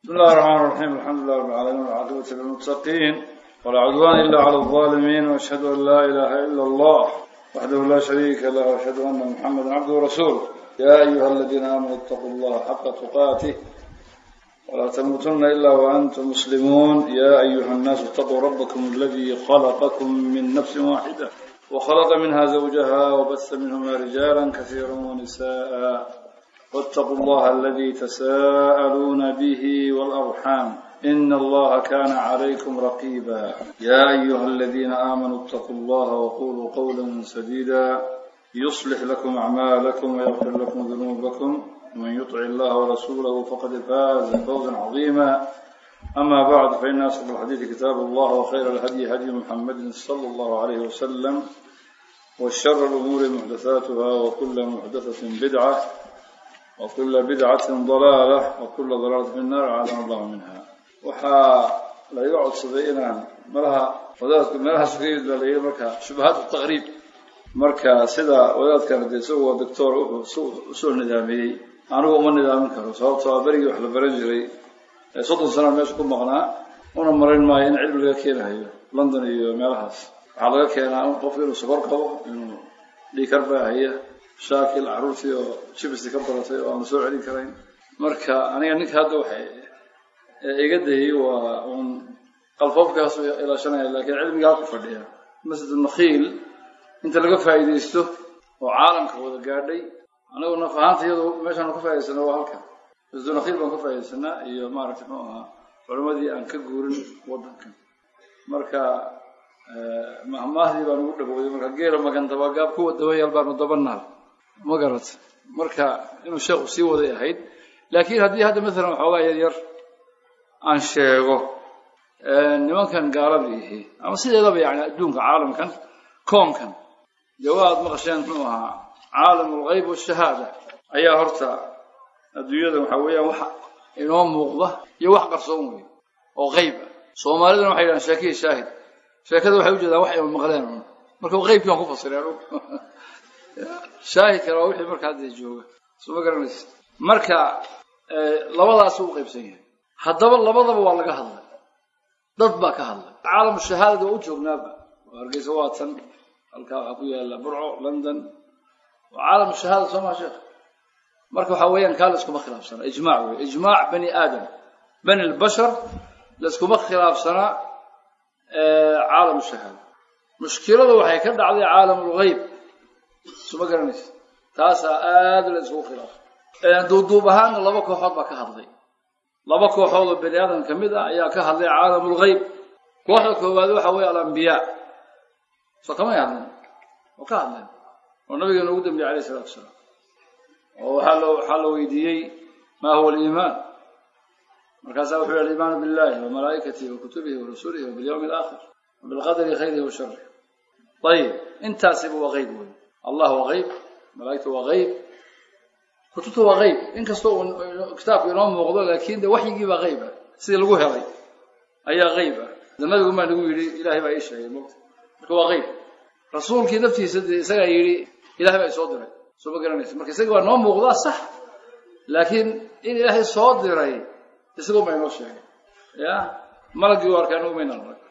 بسم الله الرحمن الرحيم الحمد لله رب العالمين والعاقبة للمتقين ولا عدوان إلا على الظالمين وأشهد أن لا إله إلا الله وحده لا شريك له وأشهد أن محمدا عبده ورسوله يا أيها الذين آمنوا اتقوا الله حق تقاته ولا تموتن إلا وأنتم مسلمون يا أيها الناس اتقوا ربكم الذي خلقكم من نفس واحدة وخلق منها زوجها وبث منهما رجالا كثيرا ونساء واتقوا الله الذي تساءلون به والأرحام إن الله كان عليكم رقيبا يا أيها الذين آمنوا اتقوا الله وقولوا قولا سديدا يصلح لكم أعمالكم ويغفر لكم ذنوبكم ومن يطع الله ورسوله فقد فاز فوزا عظيما أما بعد فإن أصدق الحديث كتاب الله وخير الهدي هدي محمد صلى الله عليه وسلم وشر الأمور محدثاتها وكل محدثة بدعة وكل بدعة ضلالة وكل ضلالة في النار أعاذنا الله منها waxaa laga codsaday inaan malaha wadaadku meelahaas ka yimid baa la yidhi marka shubahaat taqriib marka sida wadaadkan dee isagu waa doctor wuxuu usoo nidaamiyey anigu uma nidaamin karo sababtoo a berigii wax la baran jiray ee soddon sana meesha ku maqnaa una marin maayo in cilmi laga keenahayo london iyo meelahaas waxaa laga keenaa in qofku inuu sokor qabo inuu dhiikar baahaya shaakil carruurtii oo jibisi ka baratay oo aan la soo celin karayn marka aniga ninka hadda waxay iga dayay waa uun qalfoofkaasu ilaashanaya laakiin cilmiga halku fadhiya masjid nakhiil inta laga faa'iidaysto oo caalamka wada gaadhay anigu naf ahaanta iyadu meeshaan ka faa'idaysana waa halka masjid nakhiil baan ka faa'iidaysanaa iyo maaragtay muxuu ahaa culimadii aan ka guurin waddanka marka mahmaahdii baan ugu dhagowday marka geela magan dabagaab kuwa dabayaal baanu dabanaal ma garat marka inuu sheekhu sii waday ahayd laakiin haddii hadda maalan waxoogaa yar yar aan sheego nimankan gaalada ihi ama sideedaba yani adduunka caalamkan koonkan dee waad maqasheen muxuu ahaa caalam alghayb washahaada ayaa horta adduunyada waxa weeyaan wax inoo muuqda iyo wax qarsoon wey oo qayb ah soomaalidana waxay yidhahaan sheekiya shaahid sheekada waxay ujeedaan wax ay maqleen un marka qaybkii waan ku fasireen shaahidkana waa wixii marka hadda jooga soo ma garanaysa marka labadaas u qaybsan yahay haddaba labadaba waa laga hadlay dad baa ka hadlay caalamu shahaadada waa u joognaaba oo hargeysa waa tan halkaa waxaa ku yaala burco london waa caalamu shahaada soo maa sheekh marka waxaa weeyaan kaa layskuma khilaafsana ijmaac wey ijmaac bani aadam bani lbashar layskuma khilaafsanaa caalamu shahaada mushkiladu waxay ka dhacday caalam lgayb suma garanaysa taasaa aada la isugu khilaafay duuduub ahaanna laba kooxood baa ka hadlay laba kooxood oo bani aadam ka mid ah ayaa ka hadlay caalam lgayb kooxda koowaad waxa weeye alambiyaa soo kamay hadleen oo ka hadleen oo nabigeena ugu dambiyey alayh isalatu wasalaam oo waxaa la waxaa la weydiiyey ma huwa aliimaan markaasaa wuxuu yihi aliimaanu billahi wa malaa'ikatihi wa kutubihi wa rasulihi wa bilyawmi alaakhir wa bilqadari khayrihi wa sharih ayib intaasiba waa qayb wey allah waa qayb malaa'igta waa qayb kutubta waa qayb inkastoo uu kitaabku inoo muuqdo laakiin de waxyigii baa qayb ah sidii lagu helay ayaa qayb ah de nabigu maa nagu yidhi ilahay baa ii sheegay mota marka waa qayb rasuulkii naftiisa dee isagaa yidhi ilahay baa isoo diray soo ma garanaysa marka isaga waa noo muuqdaa sax laakiin in ilaahay soo diray isagoo baa inoo sheegay ya malagii u arkaa anugu maynaan arag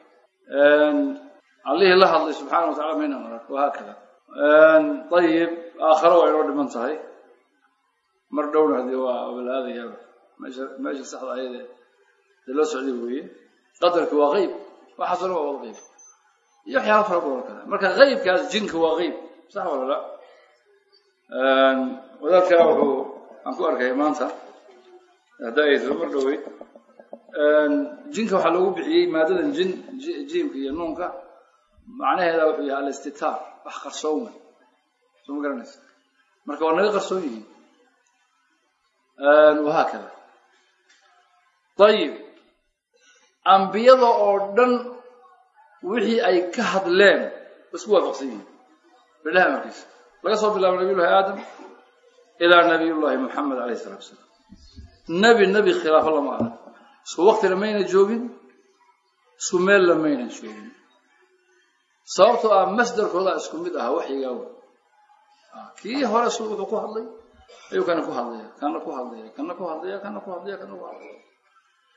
allihii la hadlay subxaana wa tacala maynaan arag wahaakada ayib aakharo waa inoo dhiman tahay mar dhowna hadee waa walaadayaaba meesha meesha saxda ayade dee loo socday weeye qadarki waa qeyb waxaasoo dhan waa wada qeyb iyo waxyaala fara badan oo kale marka qeybkaas jinka waa qeyb sax wala la wadaadkaa wuxuu aan ku arkaya maanta hadda ay tahay mar dhoweyd jinka waxaa loogu bixiyey maadadan jin jiimka iyo nuunka macnaheeda wuxuu yahay alistitaar wax qarsoon wey soo ma garanaysa marka waa naga qarsoon yihiin wahaakada ayib ambiyada oo dhan wixii ay ka hadleen isku waafaqsan yihiin bilahi amarkiisa laga soo bilaabo nabiyullahi aadam ilaa nabiyullahi moxamed alayh isalatu wasalaam nebi nebi khilaafo lama arag isku waktina mayna joogin isku meella mayna joogin sababtoo ah masdarkoodaa isku mid aha waxyigaa wey kii hore su wuxuu ku hadlay ayuu kana ku hadlaya kana ku hadlaya kana ku hadlaya kana ku hadlaya kana ku hadlaya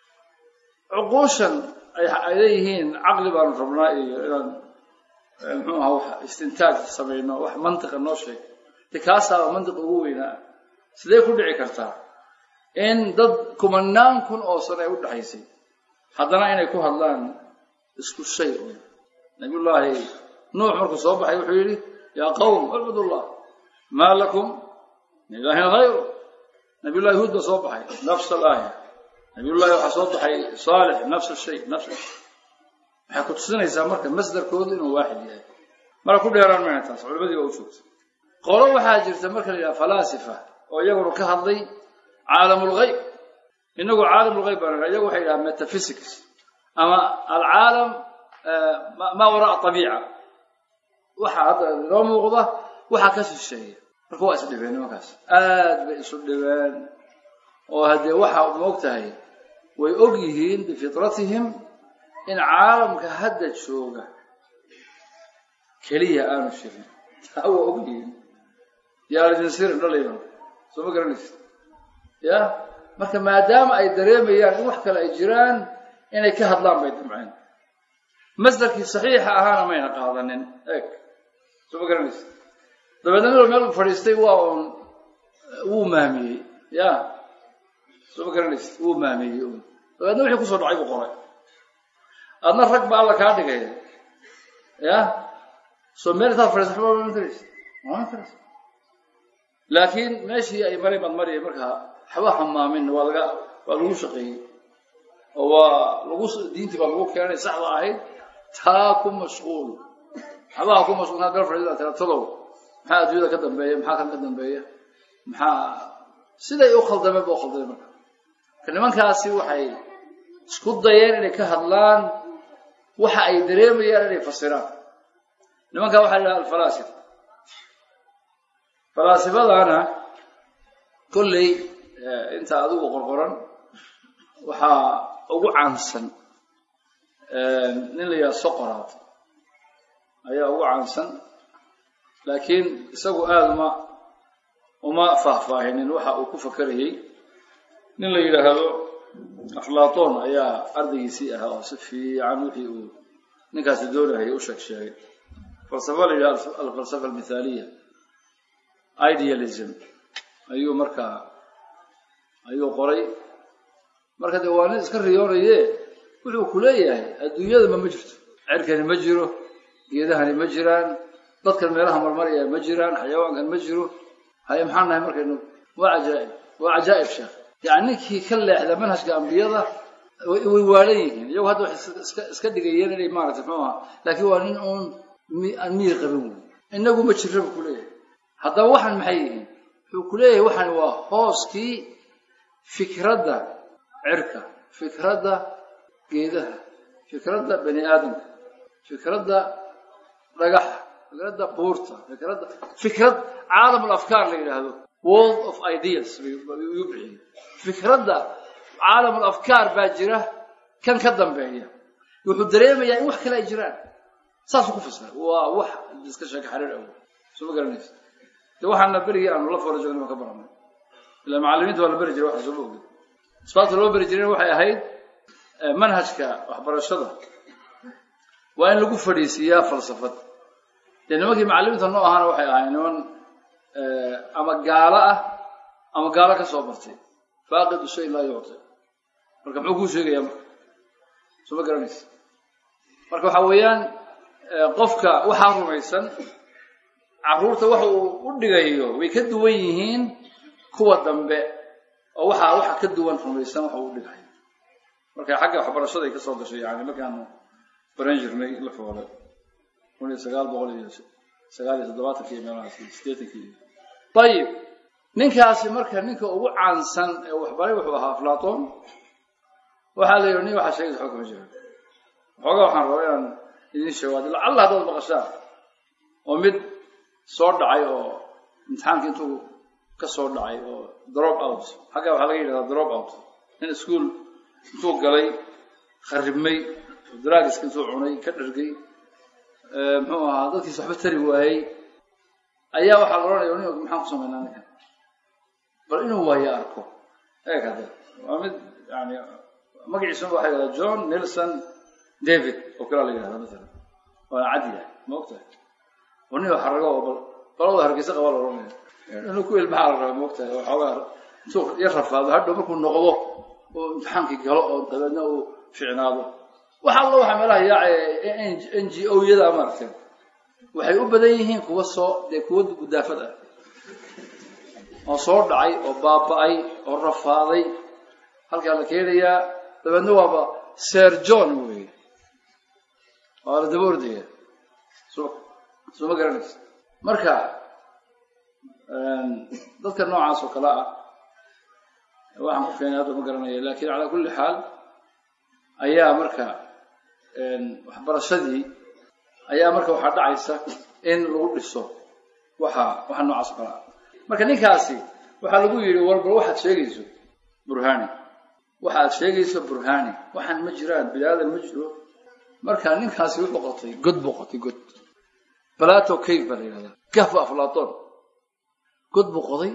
cuquushan ay leeyihiin caqli baanu rabnaa iyo inaan muxuu aha wax istintaaj samayno wax mantiqa noo sheeg de kaasaaba mantiqa ugu weynaa sidee ku dhici kartaa in dad kumanaan kun oo sano ay u dhexaysay haddana inay ku hadlaan isku shay un nabiyullaahi nuux markuu soo baxay wuxuu yidhi yaa qawm acbudullah maa lakum min ilaahin hayru nabiyullahi huud baa soo baxay nafs alaaya nabiyullahi waxaa soo baxay saalix nafs shay nafs waxay ku tusinaysaa marka masdarkoodu inuu waaxid yahay mara ku dheeraan mayna taas culimadii baa u joogta qolo waxaa jirta marka la yidhaha falaasifa oo iyaguna ka hadlay caalamulgayb inagu caalamulgayb baan iyagu waxay yidhaha metaphysics ama alcaalam maa waraa abiica waxa hadda inoo muuqda waxaa ka shisheeya marka waa isdhibeen nimankaas aad bay isu dhibeen oo haddee waxa moog tahay way og yihiin bifitratihim in caalamka hadda jooga keliya aanu shirin taa waa og yihiin yaalidinsirin dhalayo soo ma garanaysa ya marka maadaama ay dareemayaan in wax kale ay jiraan inay ka hadlaan bay damceen masdarkii saxiixa ahaana mayna qaadanin eeg soo ma garanaysa dabeedna midoo meel fadhiistay waa uun wuu maamiyey ya soo ma garanaysa wuu maamiyey un dabeedna wixii kusoo dhacay buu qoray adna rag ba alla kaa dhigay ya soo meel intaad fadhiista waxba ma taraysa ma taraysa laakiin meeshii ay maray baad mariyay markaa waxba hamaamin waa laga waa lagu shaqeeyey oo waa lagu diintii baa lagu keenay saxda ahayd taa ku mashquul waxbaha ku mashquul inaad meel fadhiida tira talow maxaa adduunyada ka dambeeya maxaa kan ka dambeeya maxaa siday u khaldameen ba u khaldamay marka marka nimankaasi waxay isku dayeen inay ka hadlaan waxa ay dareemayaan inay fasiraan nimankaa waxaa la yidhaha alfalaasifa falaasifadana kolley inta adigu qorqoran waxaa ugu caansan nin la yidhaha soqoraad ayaa ugu caansan laakiin isagu aada uma uma faahfaahinin waxa uu ku fakerayey nin la yidhaahdo aflaton ayaa ardaygiisii ahaa oo si fiican wixii uu ninkaasi doonahayay u sheeg sheegay falsafa la yidhaha alfalsafa almithaaliya idealism ayuu markaa ayuu qoray marka dee waa nin iska riyoonaye wuxuu ku leeyahay adduunyadama ma jirto cerkani ma jiro geedahani ma jiraan dadkan meelaha marmaraya ma jiraan xayawaankan ma jiro haye maxaan nahay markaynu waa cajaa'ib waa cajaa'ib sheekh yani ninkii ka leexda manhajka ambiyada way waalan yihiin iyagu hadda waxay iska iska dhigayeen inay maaragtay muxuu ahaa laakiin waa nin uun aan miyir qabin wey inagu ma jirra buu ku leeyahay haddaba waxaan maxay yihiin wuxuu ku leeyahay waxaan waa hooskii fikradda cirka fikradda geedaha fikradda bani aadamka fikradda dhagaxa fikradda buurta fikradda fikrad caalam alafkaar la yidhaahdo world of ideas yuu bixiyey fikradda caalam alafkaar baa jira kan ka dambeeya wuxuu dareemayaa in wax kale ay jiraan saasuu ku fasira waa wax iska sheeka xariir awo soo ma garanaysa de waxaana berigii aanu la fora joogna baan ka baranay ilaa macallimiinta waa la beri jiray waxa soo ma ogin asbaabta loo beri jirayna waxay ahayd manhajka waxbarashada waa in lagu fadhiisiiyaa falsafad dee nimankii macallimiinta noo ahaana waxay ahayd niman ama gaalo ah ama gaalo ka soo bartay faaqidu shay laa yucti marka muxuu kuu sheegayaa marka soo ma garanaysa marka waxa weeyaan qofka waxaa rumaysan carruurta waxa uu u dhigayo way ka duwan yihiin kuwa dambe oo waxaa waxa ka duwan rumaysan waxa uu dhigayo marka xagga waxbarashaday ka soo gashay yani markaanu baran jirnay la foole kun iyo sagaal boqol iyo sagaal iyo toddobaatankii meelahaas sideetankii ayib ninkaasi marka ninka ugu caansan ee waxbaray wuxuu ahaa aflaton waxaa la yidhi nin waxaa sheegaysa xog kama jira xoogaa waxaan rabaa inaan idin sheego adi lacalla haddaad maqashaan oo mid soo dhacay oo imtixaanka intuu ka soo dhacay oo drop out xaggaa waxaa laga yidhahdaa drop out nin ischool intuu galay kharibmay draagiska intuu cunay ka dhargay muxuu ahaa dadkiisa waxba tari waayey ayaa waxaa la odhanaya nin maxaan ku samaynaa ninkan bal inuu waayo arko eeg hadde waa mid yani magaciisuna waxaa yidhahdaa john nelson david oo kalaa la yidhahdaa masalan waana cadi yahay ma ogtahay warniyo xarago oo bal balada hargeysa qabaa la oranaya inuu ku ilmaha la rabaa ma ogtahay waxoogaa intuu yar rafaado hadhow markuu noqdo oo imtixaankii galo oo dabeedna uu ficnaado waxa alla waxaa meelaha yaaca n g o yada maaragtay waxay u badan yihiin kuwa soo dee kuwa gudaafad ah oo soo dhacay oo baaba'ay oo rafaaday halkaa la keenayaa dabeedna waaba ser john wey waa la daba ordaya soo soo ma garanaysa marka dadka noocaas oo kale ah waxaan ku keenay hadda ma garanaya lakin calaa kulli xaal ayaa marka waxbarashadii ayaa marka waxaa dhacaysa in lagu dhiso waxa waxa noocaas oo kale ah marka ninkaasi waxaa lagu yidhi walbal waxaad sheegayso burhani waxa aad sheegayso burhani waxaan ma jiraan bini aadan ma jiro marka ninkaasi wuxuu qotay god buu qotay god balato cave baa la yidhahdaa kahfu aflaton god buu qoday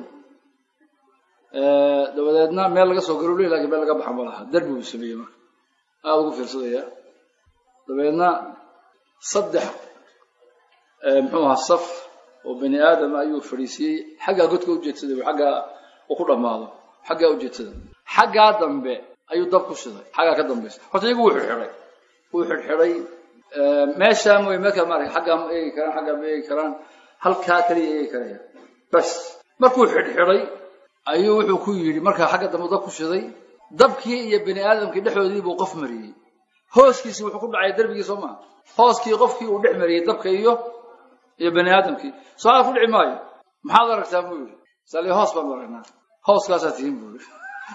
dabadeedna meel laga soo garo lakin meel laga baxa ma laha darbi buu sameeyey marka aada ugu fiirsadaya dabeedna saddex muxuu ahaa saf oo bani aadama ayuu fadhiisiyey xaggaa godka ujeedsaday xaggaa uu ku dhammaado xaggaa ujeedsada xaggaa dambe ayuu dab ku shiday xaggaa ka dambaysa horta iyagu wuu xidxidhay wuu xidxidhay meeshaa mooy meelka maarata xaggaa ma eegi karaan xaggaa ma eegi karaan halkaa kaliya eegi karaya bas markuu xidxidhay ayuu wuxuu ku yidhi markaa xagga dambe dab ku shiday dabkii iyo bani aadamkii dhexdoodii buu qof mariyey hooskiisi wuxuu ku dhacay darbigii soo maa hooskii qofkii uu dhex mariyey dabka iyo iyo bani aadamkii soo ku dhici maayo maxaad aragtaa buu yidhi sali hoos baanu aragnaa hooskaasaa tihiin buu yidhi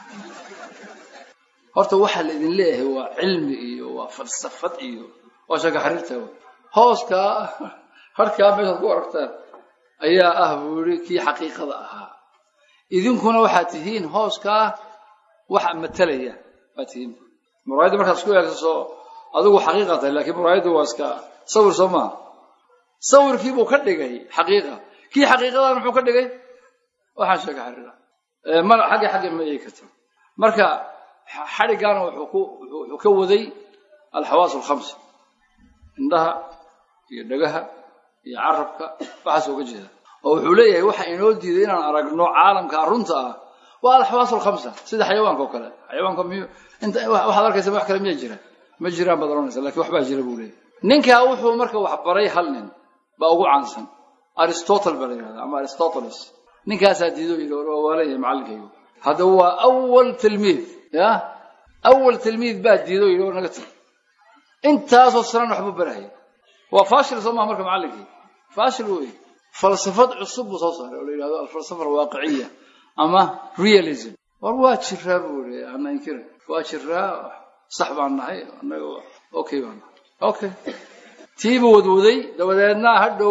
horta waxaa la idin leeyahay waa cilmi iyo waa falsafad iyo waa shaka xariirta hooskaa harkaa meeshaad ku aragtaan ayaa ah buu yidhi kii xaqiiqada ahaa idinkuna waxaad tihiin hooskaa waxa matalaya baad tihiin muraayadda markaad isku eegsaso adigu xaqiiqa tahay lakiin muraayadda waa iska sawir soo maaha sawirkii buu ka dhigay xaqiiqa kii xaqiiqadan muxuu ka dhigay waxaan sheega xariira mana xagga xagga ma eegi karta marka xadhigaana wuxuu ku wuxuu ka waday alxawaas alkhamsa indhaha iyo dhagaha iyo carabka waxaas uga jeeda oo wuxuu leeyahay waxa inoo diiday inaan aragno caalamka runta ah waa alxawaas alkhamsa sida xayawaanka oo kale xayawaanka miyu inta waxaad arkaysa wax kale miya jira ma jiraan baad oranaysa lakin waxbaa jira buu leeyahay ninkaa wuxuu marka wax baray hal nin baa ugu caansan aristotle baa la yidhahda ama aristoteles ninkaasaa diido yidhi waa waalayahay macallinkaygu hadda waa awal tilmiid ya awal tilmiid baa diido yidhi war naga tag intaasoo sanan waxbuu barahaya waa fashil soo maha marka macallinkii fashil wey falsafad cusub buu soo saaray oo la yidhahdo alfalsafa alwaaqiciya ama realism war waa jiraa buu i ana inkira waa jiraa sax baan nahay anaga okay baan nahay okay tiibuu wadwaday dabadeedna hadhow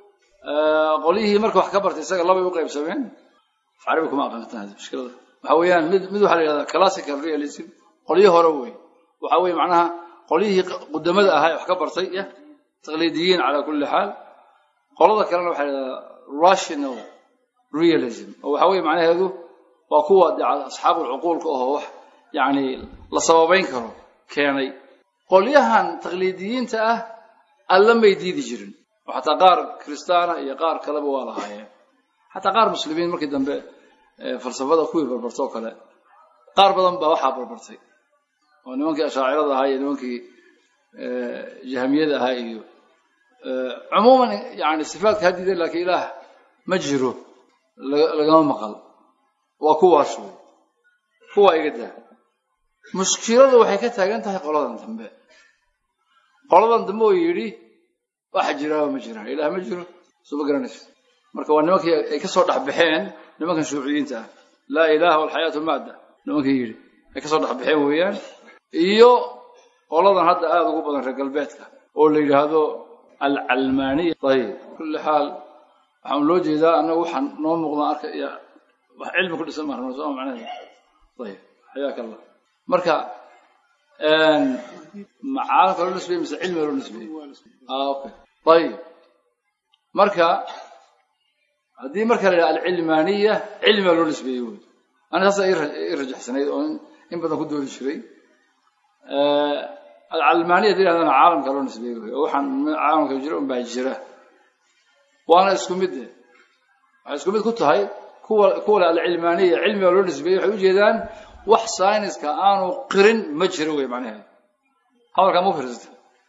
qolyihii marka wax ka bartay isaga labay u qaybsameen carabi kuma aqaantan hadi mushkilada waxa weeyaan mid mid waxaa la yidhahdaa classical realism qolyo hore wey waxa weeye macnaha qolyihii qudamada ahaa ee wax ka bartay ya taqliidiyiin calaa kulli xaal qolada kalena waxaa la yidhahdaa rational realism oo waxa weeye macnaheedu waa kuwa de asxaabulcuquulka ahoo wax yacni la sababayn karo keenay qolyahan taqliidiyiinta ah alla may diidi jirin oo xataa qaar kiristaana iyo qaar kaleba waa lahaayeen xataa qaar muslimiin markii dambe falsafada kuwii barbarta oo kale qaar badan baa waxaa barbartay oo nimankii ashaacirada ahaa iyo nimankii jahamiyada ahaa iyo cumuuman yani sifaatka hadida laakiin ilaah ma jiro lagama maqal waa kuwaas wey kuwaa iga daa mushkiladu waxay ka taagan tahay qoladan dambe qoladan dambe oo yidhi waxa jiraaba ma jiraan ilaah ma jiro soo ma garanaysa marka waa nimankii ay ka soo dhexbaxeen nimankan shuuciyiinta ah laa ilaha walxayaatu maadda nimankii yidhi ay ka soo dhexbaxeen weeyaan iyo qoladan hadda aada ugu badan reer galbeedka oo la yidhaahdo alcalmaaniya ayib kulli xaal waxaan loo jeedaa annaga waxaan noo muuqdaan arkaya wax cilmi ku dhisan maarno soo macnaheeda ayib xayaaka allah marka macaalamka loo nisbeeyey mise cilmiga loo nisbeeyey okay ayib marka haddii marka la yidhaha alcilmaaniya cilmiga loo nisbeeyey wey ana saasa i rajaxsanayd oo in badan ku doodi jiray alcalmaaniya yidhahdana caalamka loo nisbeeye wey oo waxaan caalamka jira un baa jira waana isku mid de waxay isku mid ku tahay kuwa kuwale alcilmaaniya cilmiga loo nisbeeyey waxay ujeedaan wax sayniska aanu qirin ma jiro wey macnaheedu hadalkaa ma firsata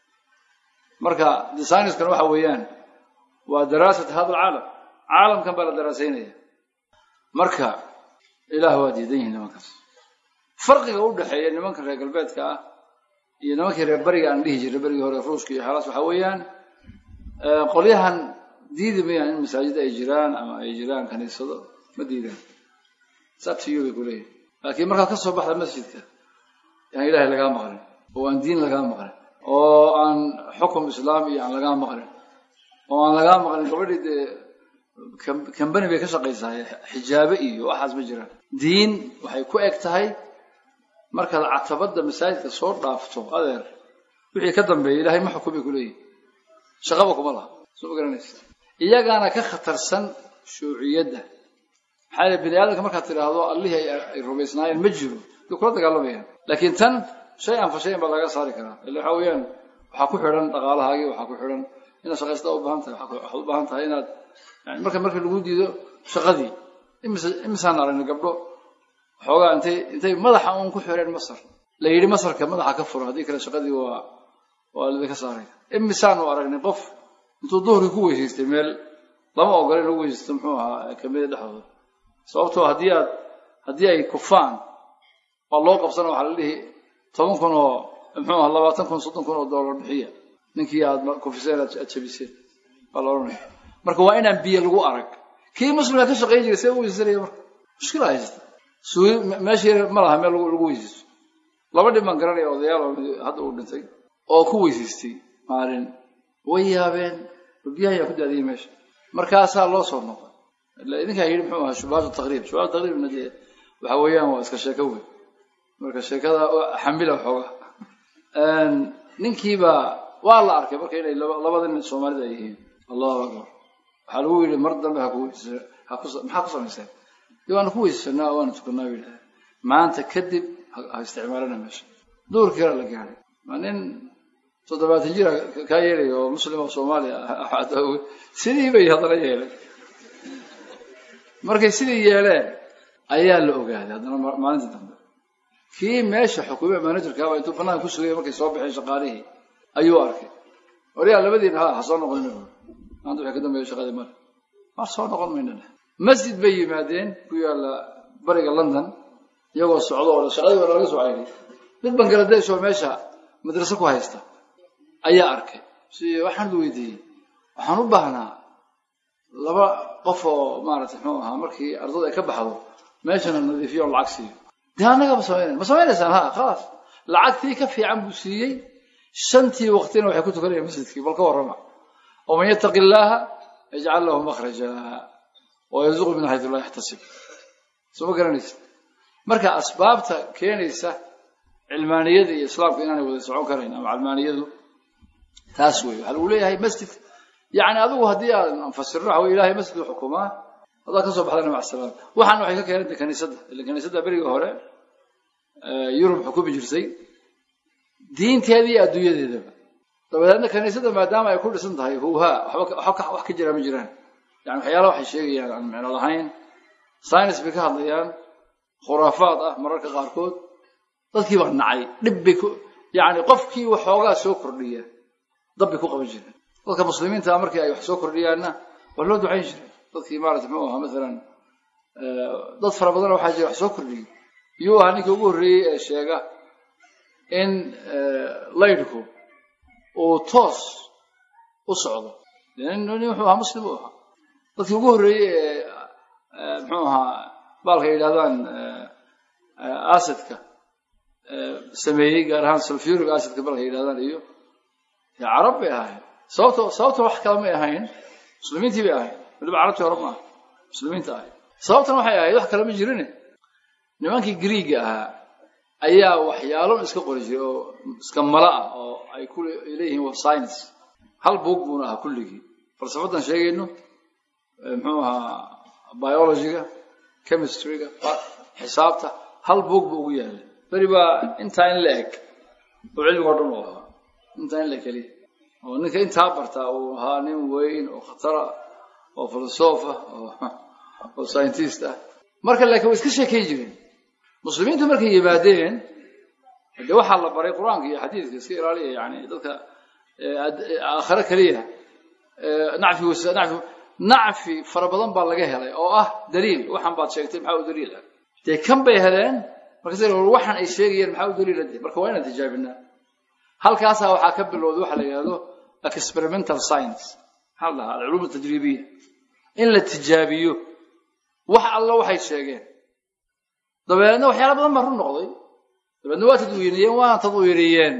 marka de sayniskana waxa weeyaan waa daraasat hada alcaalam caalamkan baa la daraasaynaya marka ilaah waa diidan yihin nimankaas farqiga u dhexeeya nimanka reer galbeedka ah iyo nimankii reer beriga aan dhihi jiray berigii hore ruushka iyo xaalaas waxaa weeyaan qolyahan diidi mayaan in masaajid ay jiraan ama ay jiraan kaniisado ma diidaan sabtiyo bay ku leeyihin laakiin markaad ka soo baxda masjidka yaan ilaahay lagaa maqlin oo aan diin lagaa maqlin oo aan xukum islaam iyo aan lagaa maqlin oo aan lagaa maqlin gabadhii dee kambani bay ka shaqaysaa xijaabe iyo waxaas ma jiraan diin waxay ku eg tahay markaad catabadda masaajidka soo dhaafto adeer wixii ka dambeeya ilaahay ma xukun bay kuleeyihin shaqaba kuma laha soo ma garanaysa iyagaana ka khatarsan shuuciyadda maxaa yele bini aadamka markaad tidhaahdo allihii ay rumaysnaayeen ma jiro way kula dagaalamayaan laakiin tan shay an fa shayan baa laga saari karaa illa waxaa weeyaan waxaa ku xidhan dhaqaalahaagii waxaa ku xidhan inaad shaqaystaa u baahan tahay waxaad u baahan tahay inaad yani marka marka lagu diido shaqadii imise imisaan aragnay gabdho xoogaa intay intay madaxa uun ku xireen masar la yidhi masarka madaxa ka furo haddii kale shaqadii waa waa lidinka saaray imisaanu aragnay qof intuu duhurkii ku weysaystay meel lama ogola in lagu weysaysto muxuu ahaa kamida dhexdooda sababtoo haddii aad haddii ay kufaan waa loo qabsana waxaa la dhihi toban kun oo muxuu aha labaatan kun soddon kun oo dollar bixiya ninkii aad kufiseen aad jabiseen baa la odhanaya marka waa inaan biyo lagu arag kii muslimka ka shaqayn jiray see u weysaysanaya marka mushkila haysta suuy meeshii ma laha meel lagu weysaysto laba dhib baan garanaya odayaal oo hadda uu dhintay oo ku weysaystay maalin way yaabeen biyaha ayaa ku daadiyey meesha markaasaa loo soo noqday ila idinkaa yidhi muxuu ahaa shubahat taqriib shubahat taqriibna dee waxa weeyaan waa iska sheeko weyn marka sheekada xamila xooga ninkiiba waa la arkay marka inay labada nin soomaalida ay yihiin allahu akbar waxaa lagu yidhi mar dambe haku maxaa ku samayseen dee waanu ku weysaysanaa waanu tukanaa bu yidhaha maanta kadib ha isticmaalana meesha duurkii la gaadhay waa nin toddobaatan jira kaa yeelaya oo muslim oo soomaaliya sidii bay haddana yeeleen markay sidii yeeleen ayaa la ogaaday haddana maalintii dambe kii meesha xukuume managerkaaba intuu banaanka ku sugaya markay soo baxeen shaqaalihii ayuu arkay waryaa labadiina ha ha soo noqon maanta waxay ka dambeeya shaqadii male mar soo noqon maynana masjid bay yimaadeen ku yaalla bariga london iyagoo socdo oo shaqadii waa laga soo cayray mid bangaladesh oo meesha madraso ku haysta ayaa arkay si waxaan weydiiyey waxaan u baahnaa laba qof oo maaragtay muxuu ahaa markii ardada ay ka baxdo meeshana nadiifiyo on lacag siiyo dee annaga ma samaynayn ma samaynaysaan ha khalaas lacagtii ka fiican buu siiyey shantii waqtina waxay ku tukanayaan masjidkii bal ka warrama waman yattaqi illaaha yajcal lahu makhraja wayarzuqu min xaytu laa yaxtasib soo ma garanaysa marka asbaabta keenaysa cilmaaniyada iyo islaamka inaanay wada socon karayn ama calmaaniyadu taas wey waxaa lagu leeyahay masjid yani adigu haddii aan fasirno waxa wey ilahay masjid u xukumaa haddaad ka soo baxdana mac salaam waxaana waxay ka keenantay kaniisadda ila kaniisadda berigii hore yurub xukumi jirtay diinteeda iyo adduunyadeedaba dabadeedna kaniisadda maadaama ay ku dhisan tahay huuhaa waxba wax ka jira ma jiraan yani waxyaala waxay sheegayaan aan micno lahayn science bay ka hadlayaan khuraafaad ah mararka qaarkood dadkii baa nacay dhib bay ku yani qofkii waxoogaa soo kordhiya dab bay ku qaban jireen dadka muslimiinta markii ay wax soo kordhiyaanna waa loo ducayn jiray dadkii maarata muxuu ahaa masalan dad fara badan waxaa jira wax soo kordhiyey iyuu ahaa ninkii ugu horreeyey ee sheega in laydhku uu toos u socdo nin wuxuu ahaa muslim u ahaa dadkii ugu horreeyey ee muxuu ahaa baalka yidhahdaan acidka sameeyey gaar ahaan sulfuric acidka balka yidhahdaan iyo carab bay ahayn sababto sababta wax kale may ahayn muslimiintii bay ahayn waliba carabtii hore maaha muslimiinta ahayd sababtan waxay ahayd wax kale ma jirine nimankii griiga ahaa ayaa waxyaalo iska qori jiray oo iska mala ah oo ay ku leeyihiin wa science hal buug buuna ahaa kulligii falsafadan sheegayno muxuu ahaa biologyga chemistryga xisaabta hal buug buu ugu yaalay beri baa intaa in la eg oo cilmigoo dhan uu ahaa intaa in la keliya oo ninka intaa bartaa uu ahaa nin weyn oo khatara oo filosof ah oo scientist ah marka laakiin way iska sheekayn jireen muslimiintu markay yimaadeen dee waxaa la baray qur-aanka iyo xadiidka iska ilaaliya yani dadka aakhiro keliya nacfi nacfi nacfi fara badan baa laga helay oo ah daliil waxaan baad sheegtay maxaa u daliil ah dee kan bay heleen markaas waxaan ay sheegayeen maxaa u daliila de marka waa inaan tijaabinaa halkaasaa waxaa ka bilowday waxa la yidhahdo experimental science maxaa la dhahaa alculuum tajriibiya in la tijaabiyo wax alla waxay sheegeen dabeedna waxyaala badan baa run noqday dabeedna waa tadwiiniyeen waana tadwiiriyeen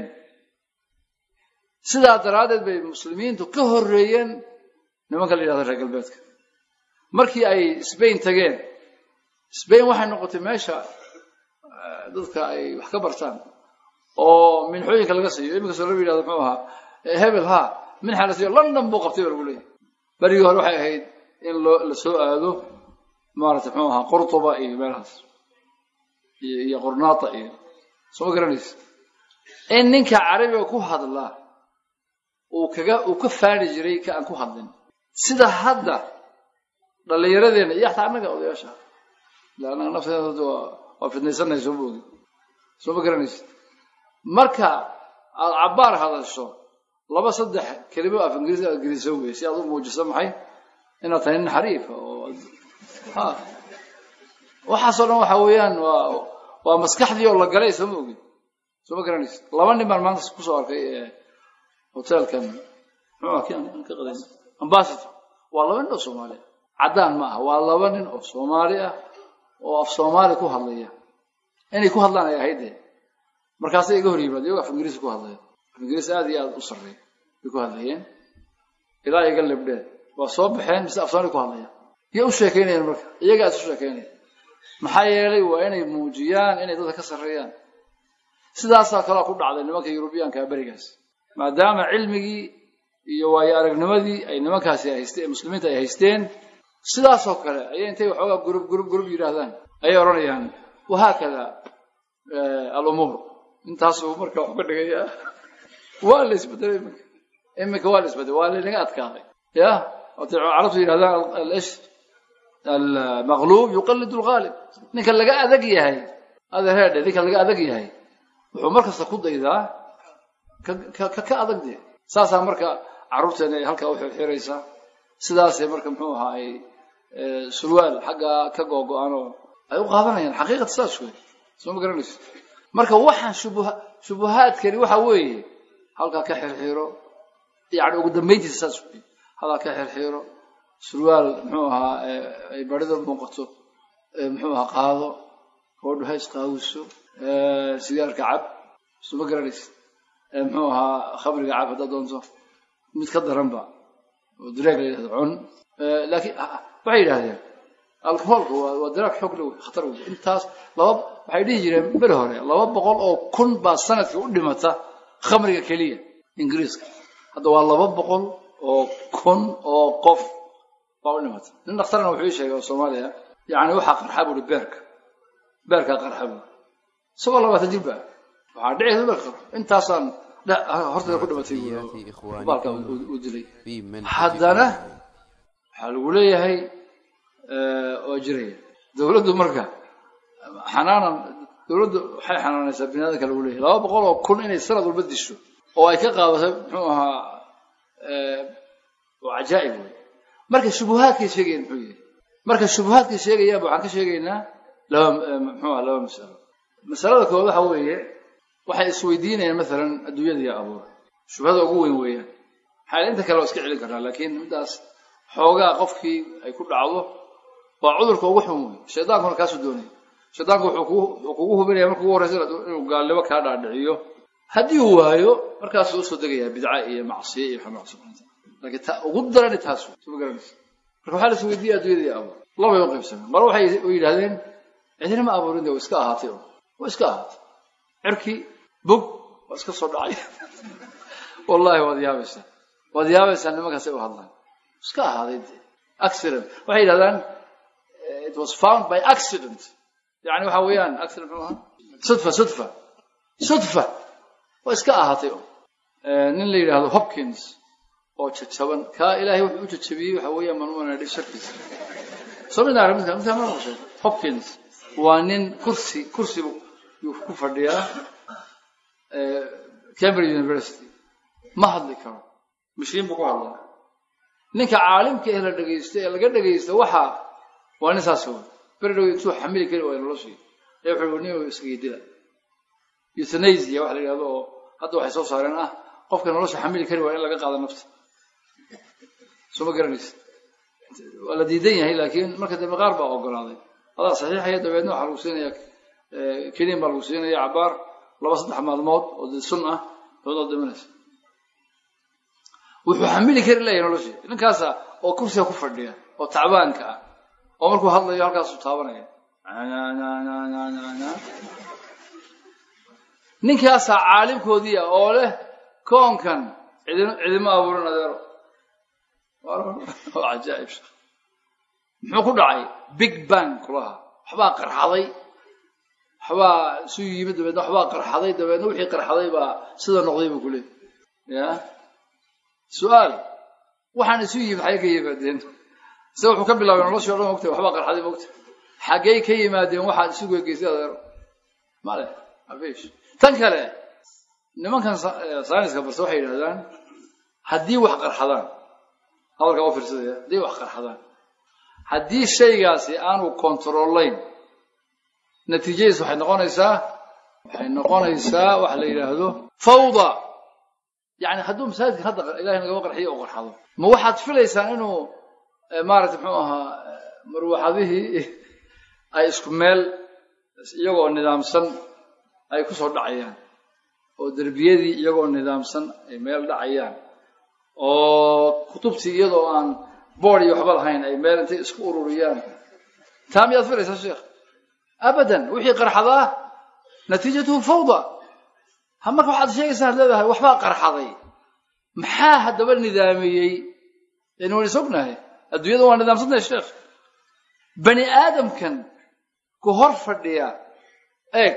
sidaa daraaddeed bay muslimiintu ka horreeyeen nimanka la yidhahdo reer galbeedka markii ay sbain tageen sbain waxay noqotay meesha dadka ay wax ka bartaan oo minxooyinka laga siiyo iminkastoo lama yidhahdo muxuu ahaa hebel ha minxa la siiyo london buu qabtay ba lagu leeyahy berigii hore waxay ahayd in loo la soo aado maarata muxuu ahaa qurtuba iyo meelahaas iyo iyo qornaata iyo soo ma garanaysa in ninka carabiga ku hadla uu kaga uu ka faani jiray ka aan ku hadlin sida hadda dhallinyaradeenna iyo xataa annaga odayaasha ila annaga nafteeda waa waa fidnaysanay soo moogi soo ma garanaysa marka aad cabbaar hadasho laba saddex kelimo af ingiriisi aad geliso wey si aad u muujiso maxay inaad tahay nin xariifa oo ha waxaasoo dhan waxa weeyaan waa waa maskaxdii oo la galay soo ma ogid soo ma garanaysa laba nin baan maanta kusoo arkay hotelkan muxuu ah kan ka qadan ambassador waa laba nin oo soomaali ah caddaan ma aha waa laba nin oo soomaali ah oo af soomaali ku hadlaya inay ku hadlaan ay ahayd dee markaasay iga hor yimaad iyagoo af ingiriisi ku hadlaya af ingiriisi aad iyo aad u sarreeya bay ku hadlayeen ilaa iga libdheen waa soo baxeen mise af soomaali ku hadlaya iyo u sheekaynayeen marka iyagaa is u sheekaynaya maxaa yeelay waa inay muujiyaan inay dadka ka sarreeyaan sidaasaa kaloo ku dhacday nimanka yurubiyaanka berigaas maadaama cilmigii iyo waayo aragnimadii ay nimankaasi haysteen muslimiinta ay haysteen sidaasoo kale ayay intay waxoogaa gurub gurub gurub yidhaahdaan ayay odhanayaan wahaakada alumuur intaasuu marka wax ka dhigayaa waa la isbedelay iminka iminka waa la isbedelay waa laynaga adkaaday ya watay carabtu yidhahdaan ish almaqluub yuqallidu alghaalib ninka laga adag yahay adereedhe ninka laga adag yahay wuxuu markasta ku daydaa ka ka adag dee saasaa marka carruurteena ay halkaa u xirxiraysaa sidaasay marka muxuu ahaa ay sulwaal xaggaa ka googo-aanoo ay u qaadanayaan xaqiiqata saas wey soo ma garanayso marka waxaan shubuha shubuhaadkani waxa weeye halkaa ka xirxiro yani ugu dambayntiisa saas wey halkaa ka xirxiro sulwaal muxuu ahaa ay barida muuqato muxuu ahaa qaado gabadhu hays qaawiso sigaarka cab soo ma garanaysa muxuu ahaa khamriga cab haddaad doonto mid ka daranba oo diraag la yidhahdo cun laakiin waxay yidhahdeen alcoholka waa waa diraag xoog le khatar wey intaas laba waxay dhihi jireen beri hore laba boqol oo kun baa sanadkii u dhimata khamriga keliya ingiriiska hadda waa laba boqol oo kun oo qof baa u dhimata nin dhakhtarna wuxuu ii sheegay oo soomaaliya yacni waxaa qarxa buuri beerka beerkaa qarxa buuri isagoo labaatan jir ba waxaa dhici beerka intaasaan horteeda ku dhimatay baalka uu dilay haddana waxaa lagu leeyahay oo jiraya dawladdu marka xanaanan dawladdu waxay xanaanaysaa biniaadamka lagu leeyahay laba boqol oo kun inay sanad walba disho oo ay ka qaadato muxuu ahaa waa cajaa'ib wey marka shubuhaadkay sheegayaan muxuu yahay marka shubuhaadkay sheegayaanba waxaan ka sheegaynaa laba muxuu aha laba masalo masalada koowaad waxa weeye waxay isweydiinayaan maalan adduunyada iyo abuur shubhada ugu weyn weeyaan maxaa inta kale waa iska celin karnaa laakiin middaas xoogaa qofkii ay ku dhacdo waa cudurka ugu xun wey shaydaankuna kaasuu doonaya shaydaanku wuxuu kugu hubinaya marka ugu horreysa inuu gaalnimo kaa dhaadhiciyo haddii uu waayo markaasuu usoo degayaa bidca iyo macsiye iyo xamaaqsi laakiin ta ugu darani taas wey suma garanaysa marka waxaa la isweydiiyay adduunyada iyo abuur labay u qaybsameen mar waxay yidhahdeen cidina ma abuurin de waa iska ahaatay un waa iska ahaatay cirkii bog waa iska soo dhacay wallahi waad yaabaysaa waad yaabaysaa nimankaasay u hadlaan iska ahaaday de accident waxay yidhahdaan it was found by accident yani waxa weeyaan accident muxuu ahaa sudfa sudfa sudfa waa iska ahaatay nin la yidhaahdo hopkins oo jajaban kaa ilaahay wuxuu u jajabiyey waxa weeyaan manumanadhi sharkiisa soo mid arag midka midka ma maqashay hopkins waa nin kursi kursi yuu ku fadhiyaa cambridge university ma hadli karo mashiin buu ku hadlaa ninka caalimka ee la dhegaysto ee laga dhegaysto waxa waa nin saas wey beri dhow intuu xamili kari waaya noloshii ee wuxuu nin isgeedida euthanasia waxa la yidhahdo oo hadda waxay soo saareen ah qofka nolosha xamili kari waaya in laga qaado nafta soo ma garanaysa waa la diidan yahay laakiin marka dambe qaar baa ogolaaday adaa saxiixaya dabeedna waxaa lagu siinaya keniin baa lagu siinaya cabaar laba saddex maalmood oo dee sun ah dabeedoo dhimanaysa wuxuu xamili kari leeyahay noloshii ninkaasa oo kursiga ku fadhiya oo tacbaanka ah oo markuu hadlayo halkaasuu taabanaya ninkaasaa caalimkoodii ah oo leh koonkan cidin cidima abuurin adeero waa cajaa'ib shekh muxuu ku dhacay big bang kulaha waxbaa qarxaday waxbaa isu yimid dabeedna waxbaa qarxaday dabeedna wixii qarxaday baa sida noqday buu ku leeyay ya su-aal waxaan isu yimid xaggee ka yimaadeen se wuxuu ka bilaabay noloshii o dhan mogtay waxbaa qarxaday mogta xaggey ka yimaadeen waxaad isu gegeysay adeero male afish tan kale nimankan sayniska barse waxay yidhahdaan haddii wax qarxadaan hadalkaa u fiirsadaya haddii wax qarxadaan haddii shaygaasi aanu controlayn natiijadiis waxay noqonaysaa waxay noqonaysaa waxa la yidhaahdo fawda yani hadduu masaajidkan hadda ilahay nagaba qarxiyo oo qarxado ma waxaad filaysaan inuu maaragtay muxuu ahaa marwaxadihii ay isku meel iyagoo nidaamsan ay ku soo dhacayaan oo derbiyadii iyagoo nidaamsan ay meel dhacayaan oo kutubtii iyadoo aan boord iyo waxba lahayn ay meel intay isku ururiyaan taa miyaad filaysaa sheekh abadan wixii qarxadaa natiijatuhu fawda ha marka waxaad sheegaysaa ad leedahay waxbaa qarxaday maxaa haddaba nidaamiyey yani waan is ognahay adduunyada waa nidaamsantahay sheekh bani aadamkan ku hor fadhiya eeg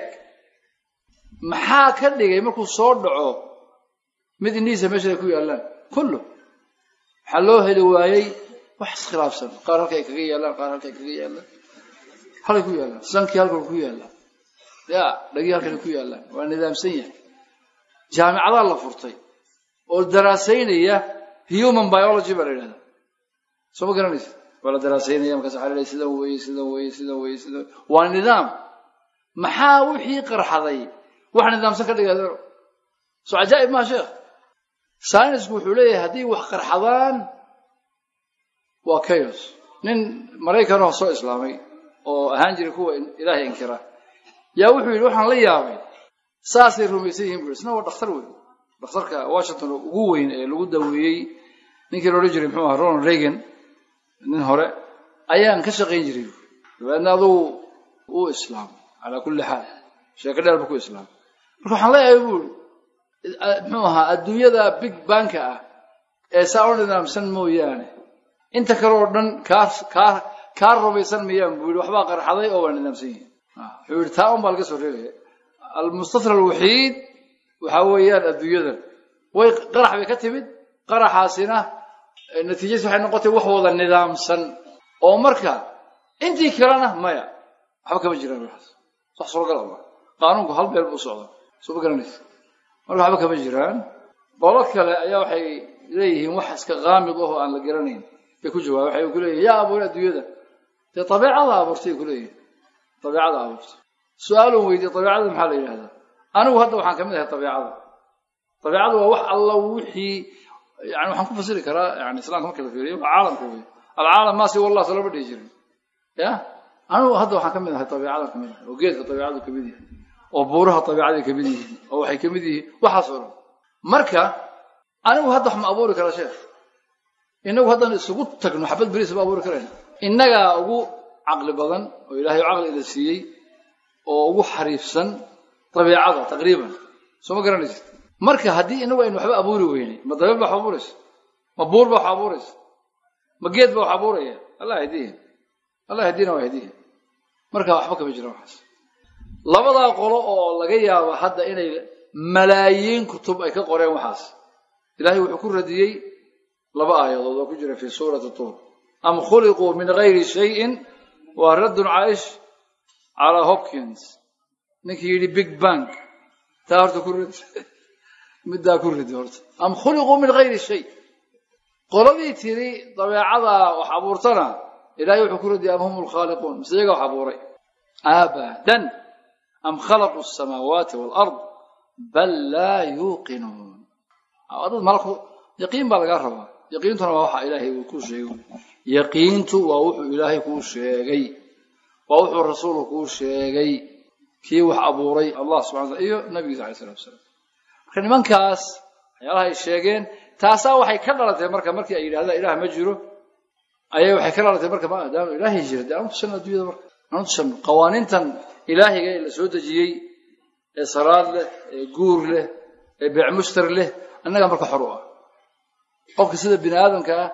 maxaa ka dhigay markuu soo dhaco mid indhihiisa meesha ay ku yaallaan kullu waxaa loo heli waayey wax iskhilaafsan qaar halka ay kaga yaallaan qaar halka ay kaga yaallaan halkay ku yaallaan sankii halkan ku yaallaan ya dhagii halkan ku yaallaan waa nidaamsan yahay jaamicadaa la furtay oo daraasaynaya human biology baa la yidhahdaa soo ma garanaysa waa la daraasaynaya markaas waxaa la leeyahay sidan weeye sidan weeye sidan weeye sidan waa nidaam maxaa wixii qarxaday wax nidaamsan ka dhigay adeero soo cajaa'ib maa sheekh saynisku wuxuu leeyahay haddii wax qarxadaan waa chaos nin maraykanoo soo islaamay oo ahaan jiray kuwa ilaahay inkira yaa wuxuu yidhi waxaan la yaabay saasay rumaysan yihiin bu isna waa dhakhtar weyn dhakhtarka washington ugu weyn ee lagu daweeyey ninkii la odhan jiray muxuu aha ronald reagan nin hore ayaan ka shaqayn jiray dabeedna adugu uu islaamay calaa kulli xaal sheeko dheer buu ku islaamay marka waxaan leeyahay buuri muxuu ahaa adduunyada big banka ah ee saa u nidaamsan mooyaane inta kale oo dhan kaa kaa kaa rumaysan mayaan buu yidhi waxbaa qarxaday oo waa nidaamsan yihin wuxuu yidhi taa un baa laga soo reebaya almustafra alwaxiid waxa weeyaan adduunyadan way qarax bay ka timid qaraxaasina natiijadiis waxay noqotay wax wada nidaamsan oo marka intii kalena maya waxba kama jiraan waxaas wax suuragal ma qaanuunku hal meel buu socda soo ma garanaysa marka waxba kama jiraan qolo kale ayaa waxay leeyihiin wax iska qaamid ahoo aan la garanayn bay ku jawaaba waxay ku leeyihin yaa abuuray adduunyada dee dabeecada abuurtay ku leeyihin dabeecada abuurtay su-aalun weydiye dabeecada maxaa la yidhahdaa anigu hadda waxaan kamid ahay dabeecada dabeecada waa wax alla wixii yani waxaan ku fasiri karaa yani islamka marka la fiiriyo waa caalamka wey alcaalam maa si wallah salama dhihi jirin ya anigu hadda waxaan kamid ahay dabeecada kamid ahay oo geedka dabeecadu kamid yahay oo buuraha dabeecaday kamid yihiin oo waxay kamid yihiin waxaas oo dhan marka anigu hadda wax ma abuuri karaa sheekh inagu haddaan isugu tagno xabad beriis ma abuuri karayna innagaa ugu caqli badan oo ilaahay caqli ila siiyey oo ugu xariifsan dabeecada taqriiban soo ma garanaysid marka haddii inagu aynu waxba abuuri weynay ma dabeel baa wax abuuraysa ma buur baa wax abuuraysa ma geed baa wax abuuraya allah hadiya allah hadina waa hadiya marka waxba kama jira waxaas labadaa qolo oo laga yaabo hadda inay malaayiin kutub ay ka qoreen waxaas ilahay wuxuu ku radiyey laba aayadood oo ku jira fi suurati tuur am khuliquu min gayri shayin waa raddun caish calaa hopkins ninkii yidhi big bank taa horta ku ridi middaa ku ridi horta am khuliquu min gayri shay qoladii tiri dabeecadaa wax abuurtana ilahay wuxuu ku radiyay am hum lkhaaliquun mise iyaga wax abuuray abadan am khalaquu asamaawaati waalard bal laa yuuqinuun dad malku yaqiin baa lagaa rabaa yaqiintuna waa waxa ilaahay uu kuu sheegay yaqiintu waa wuxuu ilaahay kuu sheegay waa wuxuu rasuulku kuu sheegay kii wax abuuray allah subxana tala iyo nabigiisa alay salatu wasalaam marka nimankaas waxyaalaha ay sheegeen taasaa waxay ka dhalatay marka markii ay yidhahdaan ilaah ma jiro ayay waxay ka dhalatay marka maadaama ilaahay jira dee aanu tusano addunyada marka aanu tusano qawaaniintan ilaahiga ee la soo dejiyey ee salaad leh ee guur leh ee beecmushtar leh annagaa marka xor u ah qofka sida bini aadamka ah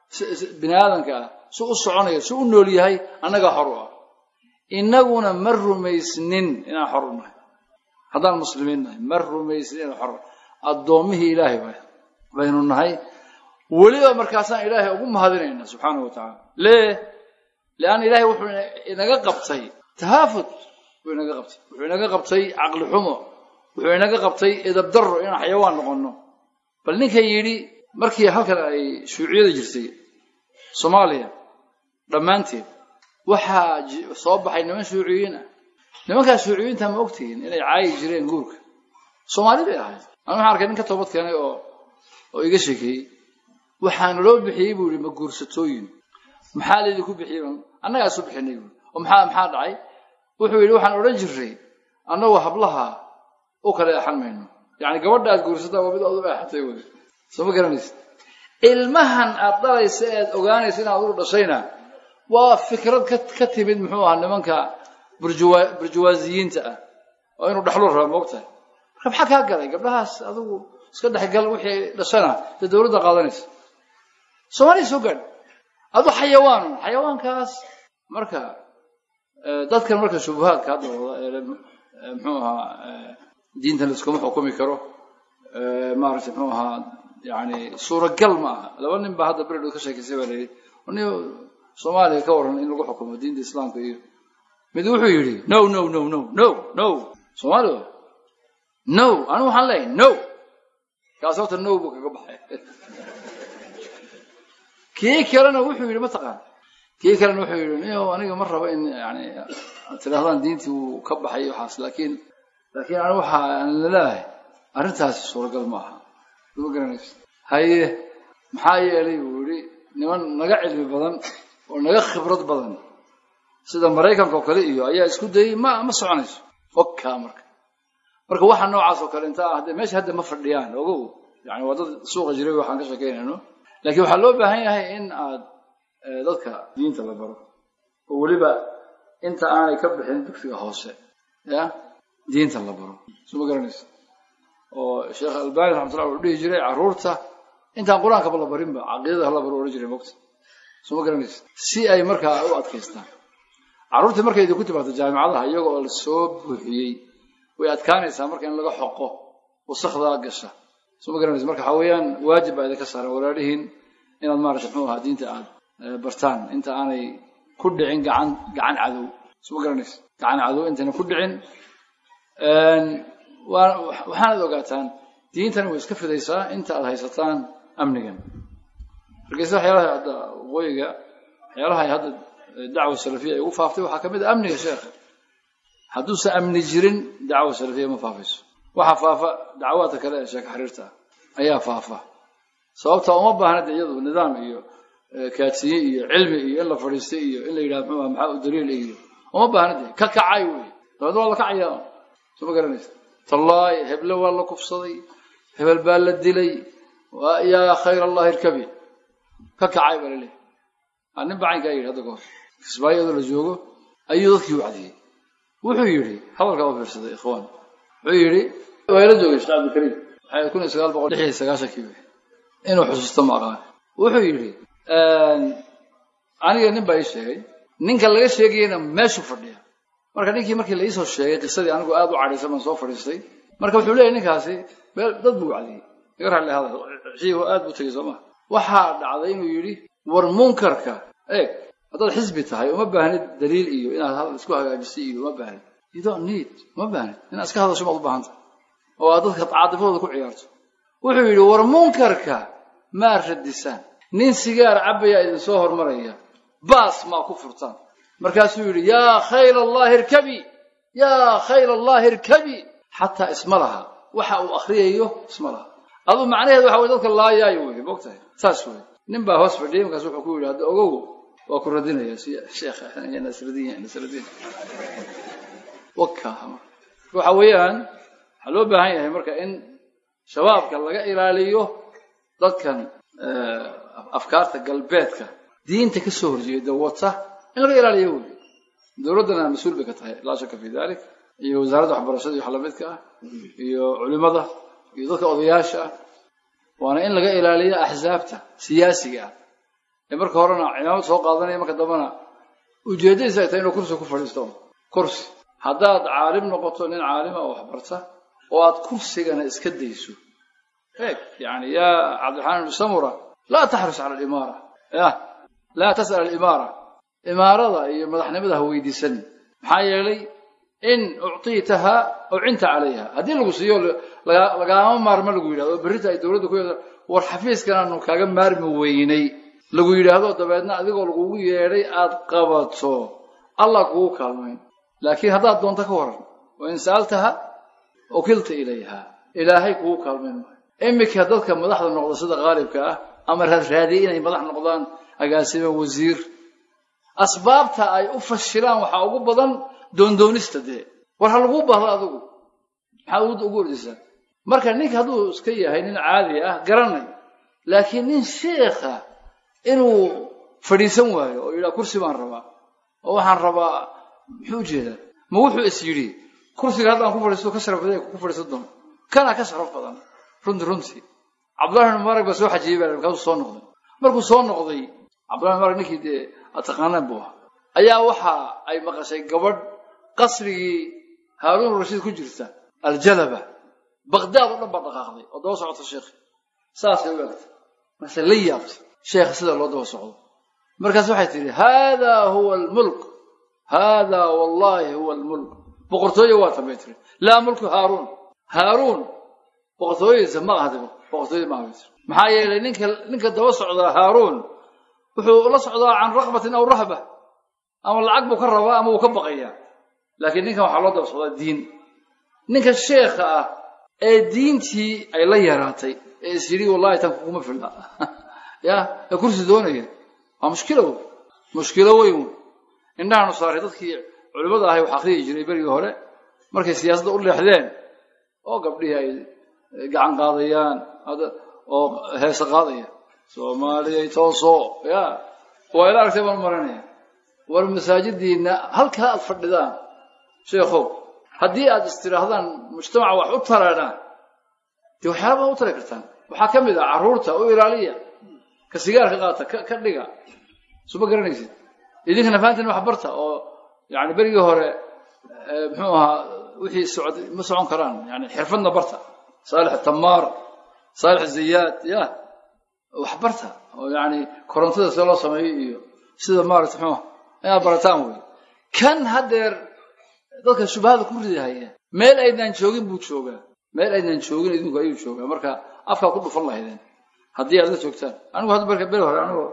bini aadamka ah si u soconayo si u nool yahay annagaa xor u ah innaguna ma rumaysnin inaan xor u nahay haddaan muslimiin nahay ma rumaysnin inaan xor addoommihii ilaahay baynu nahay weliba markaasaan ilaahay ugu mahadinayna subxaanahu wa tacaala lee leanna ilaahay wuxuu inaga qabtay tahaafud wuxuu inaga qabtay wuxuu inaga qabtay caqli xumo wuxuu inaga qabtay edabdarro inaan xayawaan noqonno bal ninkan yidhi markii halkan ay shuuciyada jirtay soomaaliya dhammaanteed waxaa soo baxay niman shuuciyiin ah nimankaas shuuciyiinta ma ogtihiin inay caayi jireen guurka soomaali bay ahayd anu waxaan arkay nin ka toobad keenay oo oo iga sheekeeyey waxaana loo bixiyey buu yihi ma guursatooyin maxaa laydinku bixiyey annagaa isu bixinay buui oo maxaa maxaa dhacay wuxuu yidhi waxaan odhan jirray annagoo hablaha u kala eexan mayno yacni gabadha aad guursataa waa mid aad u eexatay wey soo ma garanaysa ilmahan aad dhalaysa ead ogaanaysa inaad ugu dhashayna waa fikrad ka ka timid muxuu ahaa nimanka burjuwa burjuwaasiyiinta ah oo inuu dhaxlu raba moogtahay marka maxaa kaa galay gabdhahaas adigu iska dhexgal wixii dhashana dee dawladda qaadanaysa soomaaliya soo gaadh adu xayawaan xayawaankaas marka dadkan marka shubuhaadka hadda wada ee muxuu ahaa diintan laiskuma xukumi karo maaragtay muxuu ahaa yani suuragal ma aha laba nin baa hadda beredhood ka sheekaysay baa layidhi ni soomaaliya ka waran in lagu xukumo diinta islaamka iyo mid wuxuu yidhi no no no no no no soomaaliya no anigu waxaan leeyahay no kaas horta no buu kaga baxay kii kalena wuxuu yidhi mataqaan kii kalena wuxuu yidhi niyo aniga ma rabo in yani tidhahdaan diintii wuu ka baxay waxaas laakiin laakiin anigu waxa aan laleeyahay arrintaasi suuragal ma aha ma garanaysa haye maxaa yeelay buu yidhi niman naga cilmi badan oo naga khibrad badan sida maraykanka oo kale iyo ayaa isku dayey ma ma soconayso okaa marka marka waxa noocaas oo kale inta ah de meesha hadda ma fadhiyaan ogow yani waa dad suuqa jiray waxaan ka sheekeynayno laakiin waxaa loo baahan yahay in aad dadka diinta la baro oo weliba inta aanay ka bixin dugsiga hoose ya diinta la baro soo ma garanaysa oo sheekh albani raxmatullah wuxuu dhihi jiray carruurta intaan qur-aankaba la barinba caqiidada hala baro odhan jiray mogta soo ma garanaysa si ay markaa u adkaystaan carruurtii markay idinku timaado jaamicadaha iyaga oo la soo buuxiyey way adkaanaysaa marka in laga xoqo wasakdaa gasha soo ma garanaysa marka waxaa weeyaan waajib baa idinka saaran walaalihiin inaad maarata muxuu ahaa diinta aad bartaan inta aanay ku dhicin gacan gacan cadow soo ma garanaysa gacan cadow intayna ku dhicin waxaanad ogaataan diintani way iska fidaysaa inta aad haysataan amnigan markayse waxyaalaha hadda waqooyiga waxyaalaha hadda dacwa salafiya ay ugu faaftay waxaa kamid a amniga sheekha hadduusan amni jirin dacwa salafiya ma faafayso waxaa faafa dacwaadka kale ee sheeka xiriirta ayaa faafa sababta uma baahna de iyadu nidaam iyo kaadsiye iyo cilmi iyo in la fadhiistay iyo in la yidhaha muxuu maxaa u daliil iyo uma baahna de ka kacay wey dabeedna waa la kacaya soo ma garanaysa tallaahi heble waa la kufsaday hebel baa la dilay yaa khayr allahi irkabi ka kacay baa laleeyahy nin bacaynkaa yidhi hadda kahor kisbaayadoo la joogo ayuu dadkii wacdiyey wuxuu yidhi hadalkaa u fiirsaday ikhwaan wuxuu yidhi waa ila joogay sheekh cabdilkariim waxay kun iyo sagaal boqol lix iyo sagaashankii wey inuu xusuusto ma aqaan wuxuu yidhi aniga nin baa ii sheegay ninka laga sheegayena meeshuu fadhiya marka ninkii markii la iisoo sheegay qisadii anigu aada u cadhaysan baan soo fadhiistay marka wuxuu leeyahy ninkaasi meel dad buu wacdiyey iga raalli hadal ciihu aad buu tegey soo maa waxaa dhacday inuu yidhi war munkarka eeg haddaad xisbi tahay uma baahnid daliil iyo inaad hadal isku hagaajisay iyo uma baahnid you don't need uma baahnid inaad iska hadasho maad u baahan tahay oo aad dadka caadifadooda ku ciyaarto wuxuu yidhi war munkarka maa radisaan nin sigaar cabbayaa idinsoo hormaraya baas maa ku furtaan markaasuu yidhi yaa khayl allahi irkabi yaa khayl allahi irkabi xataa isma laha waxa uu akriyayo isma laha aduu macnaheedu waxa wey dadka laayaayo wey mogtahay saas wey nin baa hoos fadhiyay markaas wuxuu ku yidhi hadda ogow waa ku radinaya si sheekha nasradiin nasradiin waka waxa weeyaan waxaa loo baahan yahay marka in shabaabka laga ilaaliyo dadkan afkaarta galbeedka diinta ka soo horjeeda wata in laga ilaaliyo wey dowladdana mas-uul bay ka tahay laa shaka fi dalik iyo wasaaradda waxbarashada iyo wax lamidka ah iyo culimada iyo dadka odayaasha ah waana in laga ilaaliyo axsaabta siyaasiga ah ee marka horena cimaamad soo qaadanaya marka dambena ujeeddadiisa ay tahay inuu kursi ku fadhiisto kursi haddaad caalim noqoto nin caalima oo waxbarta oo aad kursigana iska dayso eeg yani yaa cabdiraxmaan ibnu samura laa taxris cala alimaara ya laa tas'al alimaara imaarada iyo madaxnimada ha weydiisan maxaa yeelay in uctiitaha ucinta calayha haddii lagu siiyo lagaama maarmo lagu yidhahdo oo berrita ay dowladda ku yeedo war xafiiskan aanu kaaga maarmi weynay lagu yidhaahdo dabeedna adigoo lagugu yeedhay aad qabato allah kugu kaalmayn laakiin haddaad doonto ka waran wa in sa'altaha ukilta ilayha ilaahay kugu kaalmayn maayo iminka dadka madaxda noqda sida qaalibka ah ama raadraadiya inay madax noqdaan agaasime wasiir asbaabta ay u fashilaan waxaa ugu badan doondoonista dee war ha laguu bahdo adigu maxaa ugu ordaysaa marka ninka hadduu iska yahay nin caadi ah garanay laakiin nin sheekha inuu fadhiisan waayo oo yidhaha kursi baan rabaa oo waxaan rabaa muxuu ujeedaa ma wuxuu is yidhi kursiga haddaan ku fadhiisto ka sharaf badan ku fadhiisan doono kana ka sharaf badan runtii runtii cabdullahi ibn mubarak baa soo xajiyey baa markaasuu soo noqday markuu soo noqday cabdullahi mubarak ninkii dee ataqaanaan buu ahaa ayaa waxa ay maqashay gabadh qasrigii haaruun rashiid ku jirta aljalaba baqdaad oo dhan baa dhaqaaqday oo daba socota sheekhi saasay u egtay marse la yaabtay sheekha sida loo daba socdo markaas waxay tidhi hada huwa almulk hada wallahi huwa almulk boqortooye waa tan bay tiri laa mulku haaruun haaruun boqortooyadiisa ma ahdi boqortooyada ma ahdi maxaa yeelay ninka ninka daba socdaa haaruun wuxuu la socdaa can raqbatin aw rahba ama lacag buu ka rabaa ama wuu ka baqayaa laakiin ninkan waxaa loo daba socdaa diin ninka sheekha ah ee diintii ay la yaraatay ee is yidhi wallahi tan kuguma filla ya ee kursi doonaya waa mushkilo wey mushkilo weyn wey indhahaanu saaray dadkii culimmada ahay wax akriyi jiray berigii hore markay siyaasadda u leexdeen oo gabdhihii ay gacan qaadayaan oo heese qaadaya soomaaliyay tooso ya waa ila aragtay baan u maranaya war masaajidiinna halkaa aad fadhidaan sheekhow haddii aad istidhaahdaan mujtamaca wax u taraadhaan dee waxyaala baad u tari kartaan waxaa ka mid ah carruurta u ilaaliya ka sigaarka qaata ka dhiga suma garanaysid idinkana fahantin wax barta oo yani berigii hore muxuu ahaa wixii socod ma socon karaan yani xirfadna barta saalix tamaar saalix zayaad ya wax barta oo yani korontada sida loo sameeyo iyo sida maarata muxuu inaad barataan wey kan haddeer dadka shubahada ku ridahaya meel aydnaan joogin buu joogaa meel aydnaan joogin idinku ayuu joogaa marka afkaa ku dhufan lahaydeen haddii aad la joogtaan anigu hadda marka beri hore anigoo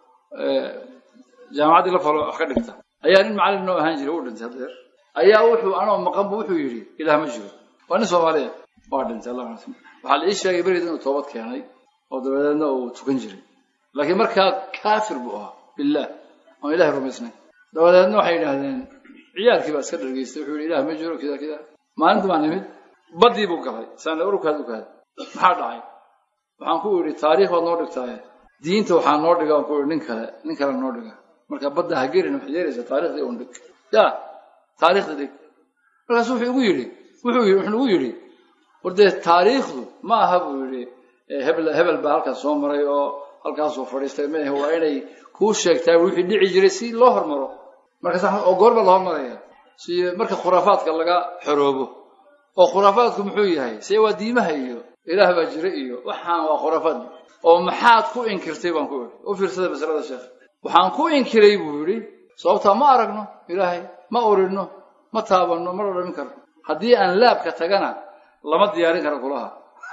jaamacaddii la falo wax ka dhigta ayaa nin macallin noo ahaan jiray uu dhintay haddeer ayaa wuxuu anoo maqan bu wuxuu yidhi ilaah ma jiro waa nin soomaaliya waa dhintay allah waxaa la ii sheegay beriid inuu toobad keenay oo dabadeedna uu tukan jiray laakiin markaa kaafir buu ahaa billaah oon ilahay rumaysnay dabadeedna waxay yidhaahdeen ciyaalkii baa iska dhargeystay wuxuu yidhi ilaah ma jiro kida kida maalinta baan nimid baddii buu galay saan urukaad ukaad maxaa dhacay waxaan ku idhi taariikh baad noo dhigtaaye diinta waxaa noo dhiga aan ku idhi nin kale nin kale noo dhiga marka badda ha gelin waxaad yeelaysaa taariikhdii un dhig ya taariikhda dhig markaasu wuxuu igu yidhi wuxuu yidhi wuxuu igu yidhi war dee taariikhdu ma aha buu yidhi hebel hebel baa halkaas soo maray oo halkaasuu fadhiistay maahe waa inay kuu sheegtaa wixii dhici jiray si loo hormaro markaas oo goor baa la hormaraya si marka khuraafaadka laga xoroobo oo khuraafaadku muxuu yahay see waa diimaha iyo ilaah baa jira iyo waxaan waa khuraafaad oo maxaad ku inkirtay baan ku idhi u fiirsada masalada sheekh waxaan ku inkiray buu yidhi sababtaa ma aragno ilaahay ma urinno ma taabanno ma dhadhamin karno haddii aan laabka tagana lama diyaarin karo kulaha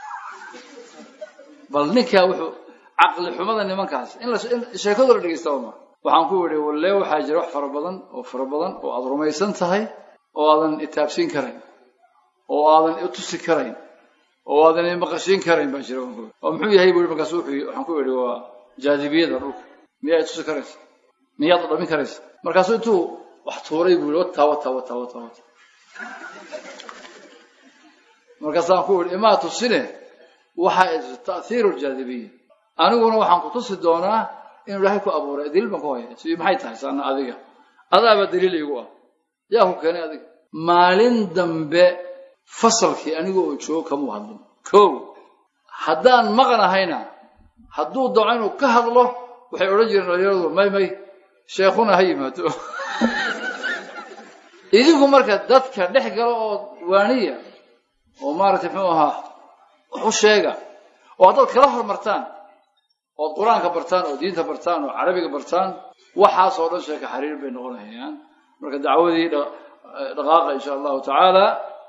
bal ninkaa wuxuu caqli xumada nimankaas in sheekadu la dhegeysta ma waxaan ku idhi walle waxaa jira wax fara badan oo fara badan oo aada rumaysan tahay oo aadan itaabsiin karayn oo aadan itusi karayn oo aadan imaqashiin karayn baa jira oo muxuu yahay buu markaas wuxuu waxaan ku idhi waa jaadibiyada dhulka miyaa itusi karaysa miyaad dhadhamin karaysa markaasuu intuu wax tuuray buu yihi wataa wataa wataa wataa wataa markaasaan ku idhi imaa tusine waxa ta'hiiru ljaadibiya aniguna waxaan ku tusi doonaa inuu ilaahay ku abuuray daliil baan ku haya si maxay tahay saana adiga adaaba daliil igu ah yaa ku keenay adiga maalin dambe fasalkii aniga oo joogo kamuu hadlin kow haddaan maqnahayna hadduu dooco inuu ka hadlo waxay odhan jireen dhalinyaradu may may sheekhuna ha yimaado idinku marka dadka dhex galo oo waaniya oo maaragtay muxuu ahaa wax u sheega oo haddaad kala hormartaan ood qur-aanka bartaan oo diinta bartaan oo carabiga bartaan waxaasoo dhan sheeka xariir bay noqonayaan marka dacwadii dhaqaaqa insha allahu tacaala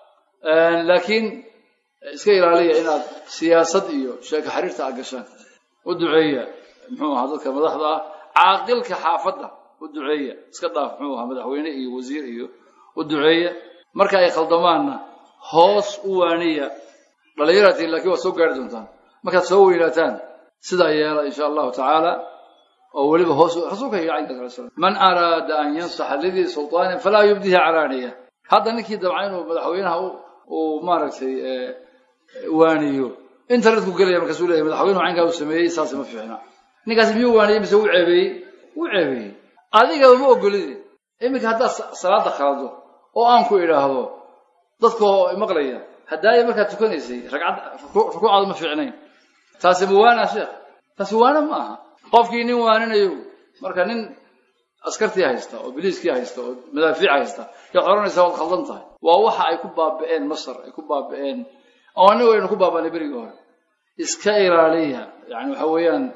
laakiin iska ilaaliya inaad siyaasad iyo sheeka xariirta aad gashaan u duceeya muxuu ahaa dadka madaxda ah caaqilka xaafadda u duceeya iska dhaaf muxuu ahaa madaxweyne iyo wasiir iyo u duceeya marka ay khaldamaanna hoos u waaniya dhalinyaratiin lakiin waad soo gaari doontaan markaad soo weynaataan sidaa yeela insha allahu tacaala oo weliba hoos rasuulka iyo caynka sala slam man araada an yansaxa lidii sultaanin falaa yubdihi calaaniya hadda ninkii dabca inuu madaxweynaha uu maaragtay waaniyo internetku gelaya markaasuu leeyahy madaxweynuhu caynkaa uu sameeyey saas ma fiicna ninkaasi miyuu waaniyey mise wuu ceebeeyey wuu ceebeeyey adigaba ma ogolide iminka haddaad salaada khalado oo aan ku idhaahdo dadkoo maqlaya haddaaya markaad tukanaysay ragcad rukuucaadu ma fiicnayn taasi ma waana sheekh taasi waana ma aha qofkii nin waaninayo marka nin askartii haysta oo biliiskii haysta oo madaafiic haysta yaad odhanaysaa waad khaldan tahay waa waxa ay ku baaba'een masar ay ku baaba'een oo anigu aynu ku baabanay berigii hore iska ilaaliya yani waxa weeyaan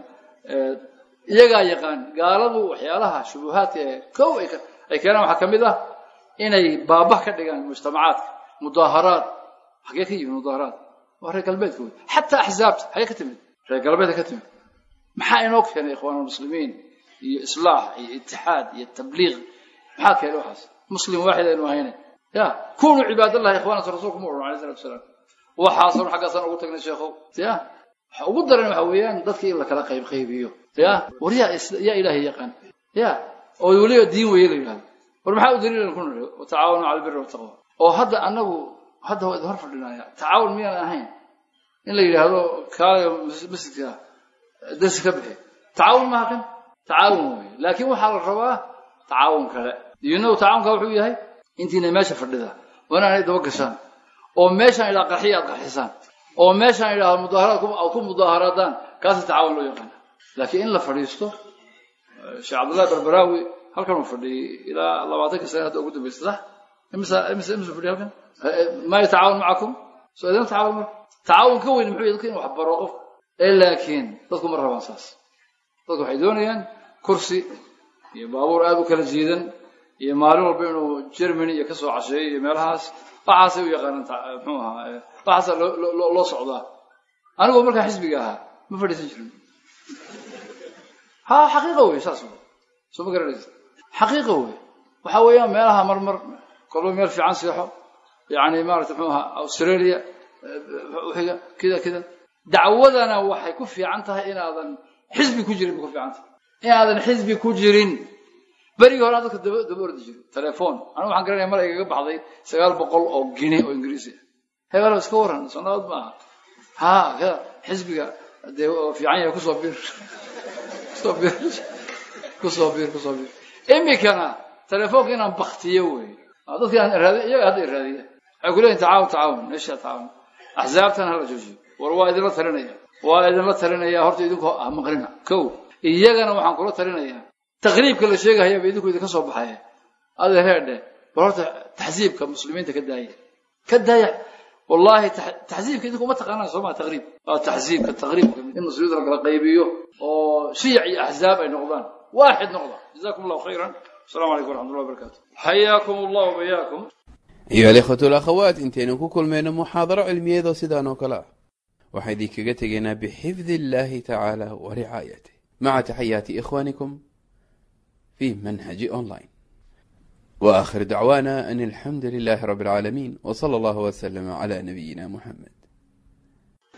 iyagaa yaqaan gaaladu waxyaalaha shubuhaadka ee kow ay keenaan waxaa ka mid ah inay baabah ka dhigaan mujtamacaadka mudaaharaad xagee ka yimid mudaaharaad waa reer galbeedka wey xataa axzaabta xagee ka timid reer galbeedka ka timid maxaa inoo keenay ikhwaan muslimiin iyo islaax iyo itixaad iyo tabliiq maxaa keenay waxaas muslim waaxid aynu ahayne ya kunuu cibaadallahi ikhwaanata rasuulku ma odhan alayh salatu wasalaam waxaasoo xaggaasaan ugu tagnay sheekhow ya waxa ugu daran waxa weeyaan dadka in la kala qayb qaybiyo ya war yaa yaa ilaahay yaqaan ya oo weliba diin weeye la yidhahdo war maxaa u daliilan ku nidhi watacaawanu cala albiri wataqwa oo hadda anagu hadda waa idin hor fadhinaya tacaawun miyaan ahayn in la yidhaahdo kaalayo masjidka darsi ka bixi tacaawun maaha kan tacaawun wey laakiin waxaa la rabaa tacaawun kale you know tacaawunka wuxuu yahay intiina meesha fadhida waa inaanay daba gashaan oo meeshaan idhaha qarxiya aad qarxisaan oo meeshaan idhaahdo mudaaharaad aad ku mudaaharaadaan kaasi tacaawun loo yaqaana laakiin in la fadhiisto sheekh cabdullahi barbaraawi halkan uu fadhiyey ilaa labaatanka sane hadda ugu dambaysa sax imisa imisa imisa fadhiya halkan ma yatacaawun macakum soo idin tacaawun marka tacaawun ka weyn muxuu yahay dadka in wax baro qofka ee laakiin dadku ma rabaan saas dadku waxay doonayaan kursi iyo baabuur aada u kala jiidan iyo maalin walba inuu germany iyo kasoo casheeyo iyo meelahaas waxaasay u yaqaanaan muxuu ahaa waxaasa loo loo socdaa anigoo markaa xisbiga ahaa ma fadhiisan jirin ha xaqiiqa wey saas wey soo ma garanaysa xaqiiqa wey waxa weeyaan meelaha marmar kolba meel fiican seexo yani maarata muxuu ahaa australia wixiga kida kida dacwadana waxay ku fiican tahay inaadan xisbi ku jirin bay ku fiican tahay inaadan xisbi ku jirin berigii hore dadka daba daba ordi jiro telefoon anigu waxaan garanaya mar igaga baxday sagaal boqol oo gini oo ingiriisi hebelo iska waran soo nabad ma aha ha xisbiga dee fiican yahay kusoo bir kusoo bir kusoo bir kusoo bir imikana telefoonka inaan baktiyo wey dadki aan raadi iyaga hadda raadiya waxay ku leeyihin tacaawun tacaawun meesha tacaawun axsaabtan hala joojiyo war waa idinla talinaya waa idinla talinaya horta idinku ah maqlina kow iyagana waxaan kula talinayaa taqriibka la sheegahayaba idinku idinka soo baxaya adeer heedhe war horta taxsiibka muslimiinta ka daaya ka daaya wallahi taxsiibka idinku uma taqaanaan soo maa taqriib waa taxsiibka taqriibka in muslimiinta la kala qaybiyo oo shiyac iyo axzaab ay noqdaan waaxid noqda jazakum allahu khayran السلام عليكم ورحمة الله وبركاته حياكم الله وبياكم أيها الإخوة والأخوات انتين كل من محاضرة علمية ذو سيدان وكلا وحيدي كغتغينا بحفظ الله تعالى ورعايته مع تحيات إخوانكم في منهج أونلاين وآخر دعوانا أن الحمد لله رب العالمين وصلى الله وسلم على نبينا محمد